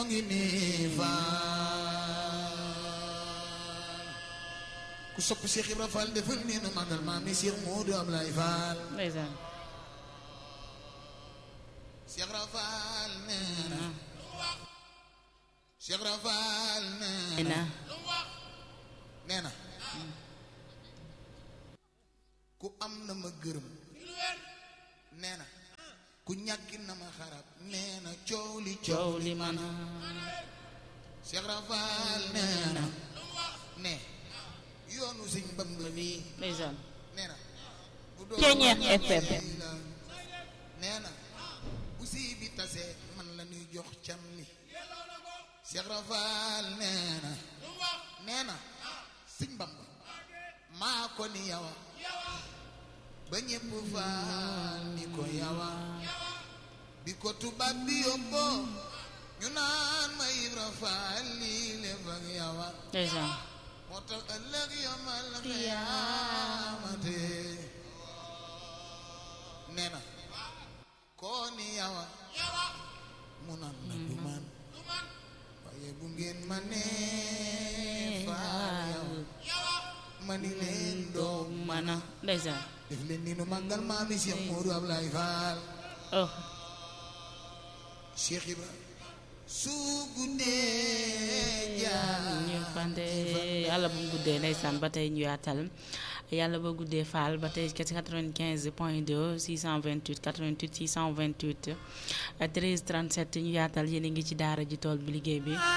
ngi nii faal ku sopp Cheikh Ibra Fall defal nii nu magal maam mi Cheikh Modou Ablaye Fall ndeysaan Cheikh Ibra Fall nee na Cheikh Ibra Fall nee na na nee na ku am na ma gërëm nee na ku ñàkki na ma xarab nee na coow li coow li man Cheikh Ibra Fall nee na ne yoonu Sëñ Bamba bi ndeysaan nee na bu doon Ceeñeex FM. la nee na bu sii bi tasee man la ñuy jox cam li Cheikh Ibra Fall nee na nee na Sëñ Bamba maa ko ni yawa ba ñépp faal ni ko yawa bi ko tubaab bi yóbboo ñu naan ma Ibra Fall lii lépp ak yawa ndeysaan moo tax ëllëg yomal xiyaamate nee na koo ni yawa mu naan na du man waaye bu ngeen ma nee faal yawa ma ni leen doom mana ndeysaan def leen ni nu màggal maami Cheikh Modou Ablaye Fall oh Cheikh Ibra su guddee jaar ñu fante yàlla bu mu guddee ndeysaan ba tey ñu yaatal yàlla ba guddee faal ba tey ci 95 point 2 628 88 628 13 37 ñu yaatal yéen a ngi ci daara ji tool bi liggéey bi